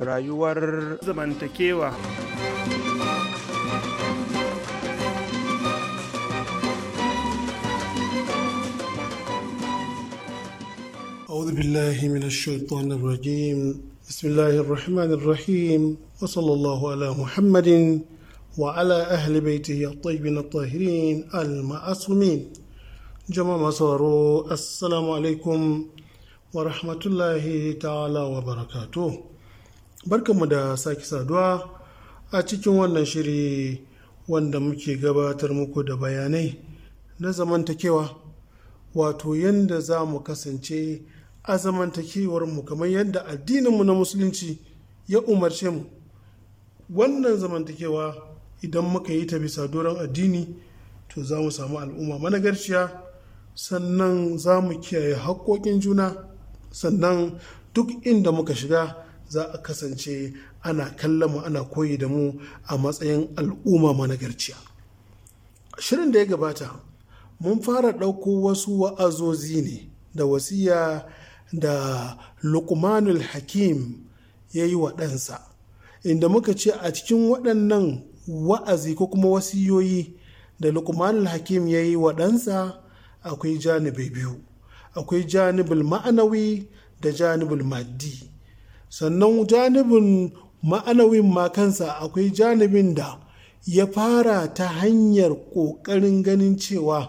rayuwar zamantakewa أعوذ بالله من الشيطان الرجيم بسم الله الرحمن الرحيم وصلى الله على محمد وعلى أهل بيته الطيبين الطاهرين المعصومين جماعة مصارو السلام عليكم ورحمة الله تعالى وبركاته barkanmu da sake saduwa a cikin wannan shiri wanda muke gabatar muku da bayanai na zamantakewa wato yadda za mu kasance a zamantakewarmu kamar yadda addininmu na musulunci ya umarce mu wannan zamantakewa idan muka yi ta bisa doron addini to za mu samu al'umma managarciya sannan za mu kiyaye haƙoƙin juna sannan duk inda muka shiga za a kasance ana kallon mu ana koyi da mu a matsayin al'umma managarciya shirin da ya gabata mun fara ɗauko wasu wa'azozi ne da wasiya da lukmanul hakim ya yi wa ɗansa inda muka ce a cikin waɗannan wa'azi ko kuma wasiyoyi da lukmanul hakim ya yi wa ɗansa akwai janibai biyu akwai janibul ma'anawi da janibul maddi sannan janibin ma'anawin ma kansa akwai janibin da ya fara ta hanyar ƙoƙarin ganin cewa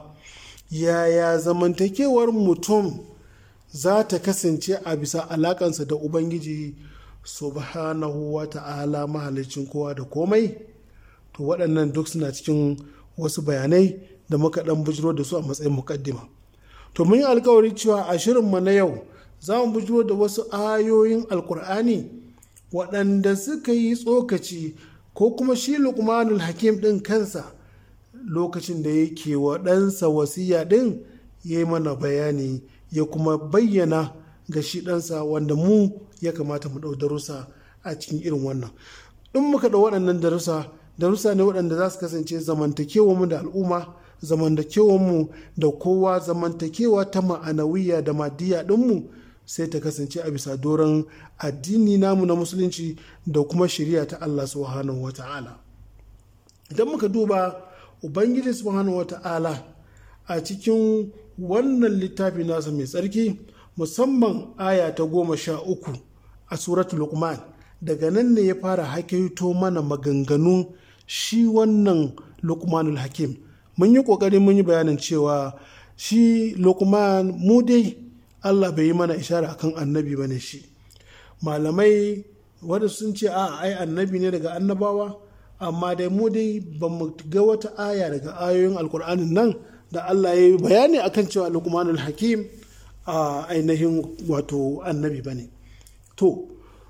yaya zamantakewar mutum za ta kasance a bisa alakansa da ubangiji subhanahu wa ta'ala mahalicin kowa da komai to waɗannan duk suna cikin wasu bayanai da muka ɗan bujiro da su a matsayin mukaddima to mun yi alkawari cewa a shirinmu na yau za mu bujiro da wasu ayoyin alkur'ani waɗanda suka yi tsokaci ko kuma shi lukmanul hakim ɗin kansa lokacin da yake wa ɗansa wasiya ɗin ya yi mana bayani ya kuma bayyana ga shi ɗansa wanda mu ya kamata mu ɗau darussa a cikin irin wannan in muka ɗau waɗannan darussa darussa ne waɗanda za su kasance zamantakewa mu da al'umma zamantakewa mu da kowa zamantakewa ta ma'anawiya da madiya ɗinmu sai ta kasance a bisa doron addini namu na musulunci da kuma shari'a ta Allah subhanahu wa ta'ala idan muka duba ubangiji subhanahu wata'ala a cikin wannan littafi nasa mai tsarki musamman aya ta goma sha uku a suratul luqman daga nan ne ya fara hakaito mana maganganu shi wannan luqmanul hakim mun yi ƙoƙarin mun yi bayanin cewa shi luqman mu dai allah bai yi mana ishara akan annabi ba ne shi malamai wadda sun ce a ai annabi ne daga annabawa amma dai mu dai ba mu ga wata aya daga ayoyin alkur'anin nan da Allah ya yi bayani akan cewa lukmanul hakim a ainihin wato annabi ba ne to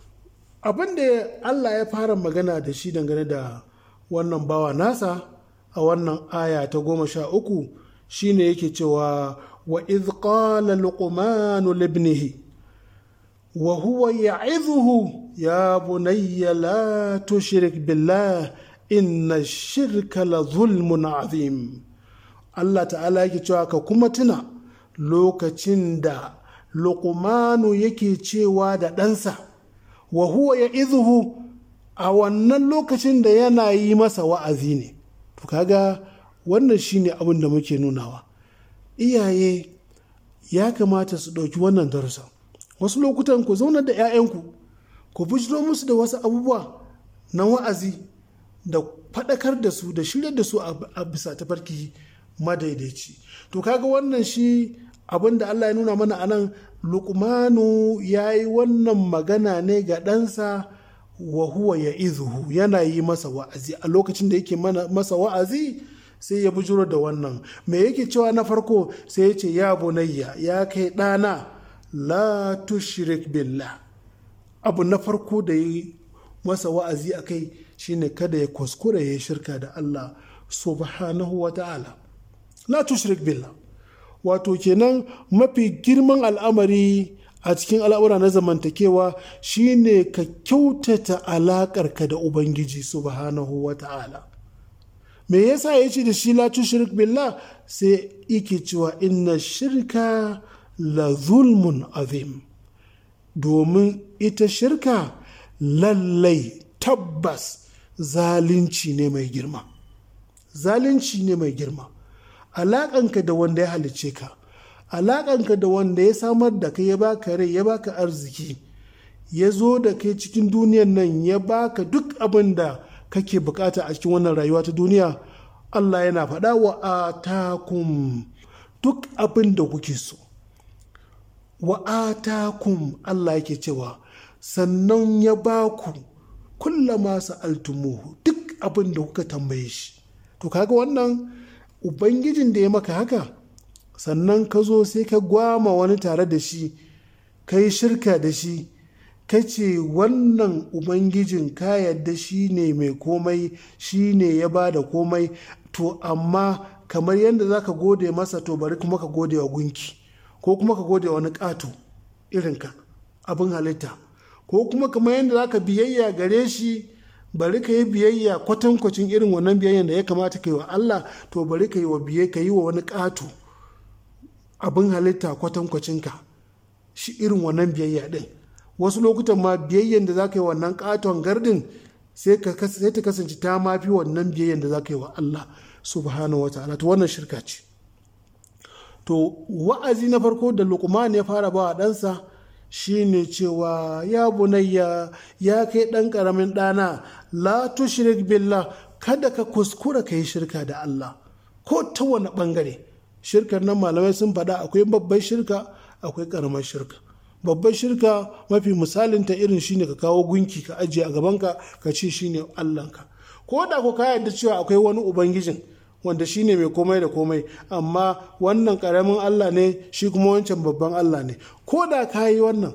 abin da Allah ya fara magana da shi dangane da wannan bawa nasa a wannan aya ta goma sha uku shine yake cewa wa iz qala luqmanu libnihi wa huwa ya'idhuhu ya bunayya la tushrik billah inna shirka la zulmun azim Allah ta'ala yake cewa ka kuma tuna lokacin da luqmanu yake cewa da ɗansa wa huwa ya izuhu a wannan lokacin da yana yi masa wa'azi ne to kaga wannan shine abin da muke nunawa iyaye ya kamata su ɗauki wannan darussa wasu lokutan ku zauna da 'ya'yanku ku bujiro musu da wasu abubuwa na wa'azi da faɗakar da su da shirya da su a bisa tafarki madaidaici to kaga wannan shi abin da Allah ya nuna mana anan lukmanu ya yi wannan magana ne ga ɗansa wa huwa ya izuhu yana yi masa wa'azi a lokacin da yake masa wa'azi sai ya bujuro da wannan me yake cewa na farko sai ya ce ya bunayya ya kai ɗana la tushrik billah abu na farko da yi masa wa'azi a kai shine kada ya kuskure ya shirka da Allah subhanahu wa ta'ala la tushrik billah wato kenan mafi girman al'amari a cikin al'amura na zamantakewa shine ka kyautata alaƙarka da ubangiji subhanahu wa ta'ala me yasa ya ce da shi la tushrik billah sai yake cewa inna shirka la zulmun azim domin ita shirka lallai tabbas zalunci ne mai girma zalunci ne mai girma alaƙanka da wanda ya halicce ka alaƙanka da wanda ya samar da kai ya baka rai ya baka arziki ya zo da kai cikin duniyan nan ya baka duk abin da kake bukata a cikin wannan rayuwa ta duniya Allah yana faɗa wa atakum duk abin da kuke so wa atakum Allah yake cewa sannan ya baku kullama sa'altumuhu duk abin da kuka tambaye shi to kaga wannan ubangijin da ya maka haka sannan ka zo sai ka gwama wani tare da shi ka yi shirka da shi ka ce wannan ubangijin ka yadda shi ne mai komai shi ne ya ba da komai to amma kamar yadda za ka gode masa to bari kuma ka gode wa gunki ko kuma ka gode wa wani ƙato irinka abin halitta ko kuma kamar yadda za ka biyayya gare shi bari ka yi biyayya kwatankwacin irin wannan biyayyan da ya kamata ka yi wa Allah to bari ka yi wa biye ka yi wa wani ƙato abin halitta kwatankwacinka shi irin wannan biyayya din wasu lokutan ma biyayyan da za ka yi wannan ƙaton gardin sai ta kasance ta mafi wannan biyayyan da za ka yi wa Allah subhanahu wa ta'ala to wannan shirka ce to wa'azi na farko da lukman ya fara ba wa ɗansa shine cewa ya bunayya ya kai ɗan ƙaramin ɗana la tushrik billah kada ka kuskura ka yi shirka da Allah ko ta wani ɓangare shirkar nan malamai sun faɗa akwai babbar shirka akwai ƙaramar shirka babbar shirka mafi misalin ta irin shine ka kawo gunki ka ajiye a gabanka ka ce shine Allahnka ko da ko ka yarda cewa akwai wani ubangijin wanda shine mai komai da komai amma wannan karamin Allah ne shi kuma wancan babban Allah ne ko da ka yi wannan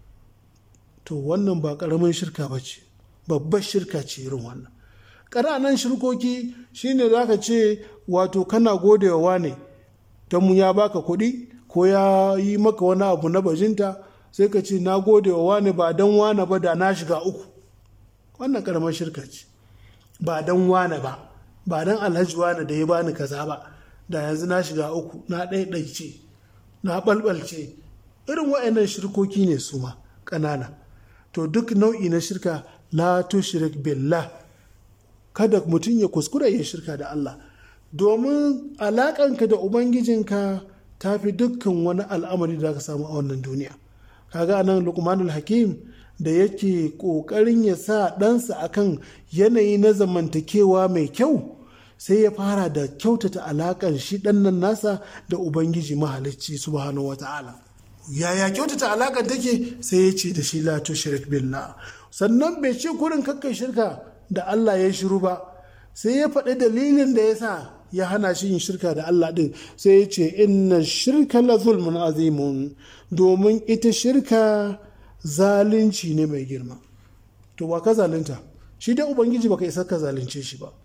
to wannan ba karamin shirka ba ce babbar shirka ce irin wannan ƙananan shirkoki shine za ka ce wato kana godewa ne don mu ya baka kuɗi ko ya yi maka wani abu na bajinta sai ka ce na godewa wane ba don wane ba da na shiga uku wannan karamar shirka ce ba don wane ba ba don alhaji wane da ya bani kaza ba da yanzu na shiga uku na ɗaiɗaice na ɓalɓalce irin wa'annan shirkoki ne su ma ƙanana to duk nau'i na shirka la tushrik billah kada mutum ya kuskura ya shirka da Allah domin alaƙanka da ubangijinka ta fi dukkan wani al'amari da ka samu a wannan duniya kaga nan lukmanul hakim da yake ƙoƙarin ya sa ɗansa akan yanayi na zamantakewa mai kyau sai ya fara da kyautata alaƙar shi ɗannan nasa da ubangiji mahalicci subhanahu wa ta'ala yaya kyautata alaƙar take sai ya ce da shi la tushrik billah sannan bai ce kurin kakkai shirka da Allah ya shiru ba sai ya faɗi dalilin da ya sa ya hana shi yin shirka da Allah ɗin sai ya ce inna shirka la zulmun azimun domin ita shirka zalunci ne mai girma to ba ka zalunta shi dai ubangiji baka isa ka zalunce shi ba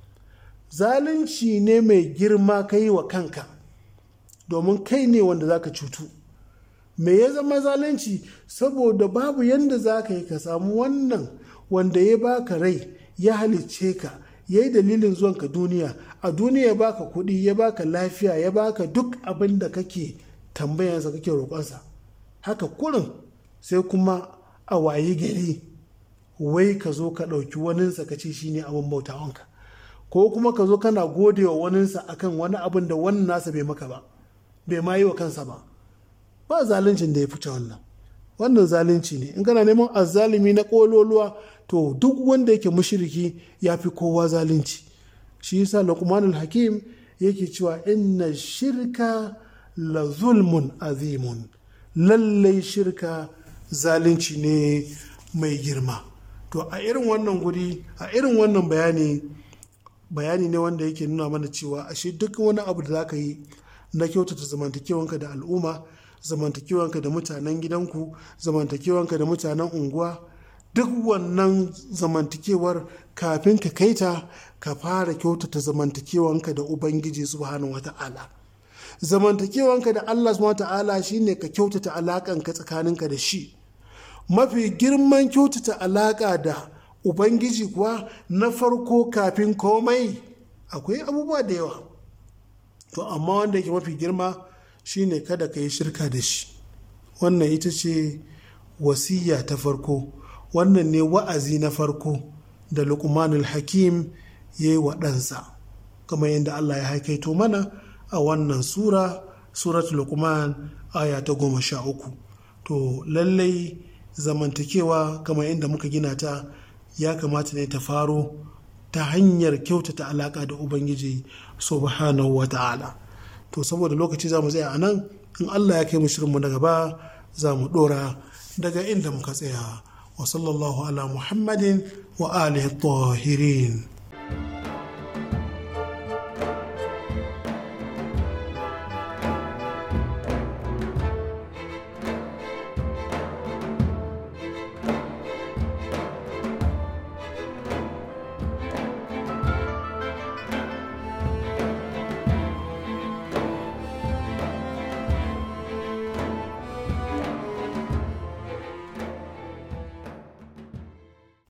zalunci ne mai girma ka yi wa kanka domin kai ne wanda za ka cutu me ya zama zalunci saboda babu yadda za ka yi ka samu wannan wanda ya baka rai ya halicce ka ya yi dalilin zuwanka duniya a duniya ya baka kuɗi ya baka lafiya ya baka duk abin da kake tambayansa kake roƙonsa haka kurin sai kuma a wayi gari wai ka zo ka ɗauki waninsa ka ce shine abin bautawanka ko kuma ka zo kana gode wa waninsa akan wani abin da wannan nasa bai maka ba bai ma yi wa kansa ba ba zaluncin da ya fice wannan wannan zalunci ne in kana neman azzalumi na kololuwa to duk wanda yake mushriki ya fi kowa zalunci shi yasa luqmanul hakim yake cewa inna shirka la zulmun azimun lallai shirka zalunci ne mai girma to a irin wannan guri a irin wannan bayani bayani ne wanda yake nuna mana cewa ashe duk wani abu da za ka yi na kyautata zamantakewanka da al'umma zamantakewanka da mutanen gidanku zamantakewanka da mutanen unguwa duk wannan zamantakewar kafin ka kaita ka fara kyautata zamantakewanka da ubangiji subhanahu wata'ala zamantakewanka da allah subhanahu wata'ala shine ka kyautata alakanka tsakaninka da shi mafi girman kyautata alaka da ubangiji kuwa na farko kafin komai akwai abubuwa da yawa to amma wanda yake mafi girma shine kada ka yi shirka da shi wannan ita ce wasiya ta farko wannan ne wa'azi na farko da luqmanul hakim ya yi wa ɗansa kamar yadda allah ya haikaito mana a wannan sura surat luqman aya ta goma sha uku to lallai zamantakewa kamar yadda muka gina ta ya kamata ne ta faro ta hanyar kyautata alaka da ubangiji subhanahu wa ta'ala to saboda lokaci za mu tsaya a nan in allah ya kai mu shirinmu na gaba za mu dora daga inda muka tsaya wa sallallahu ala muhammadin wa alihi tahirin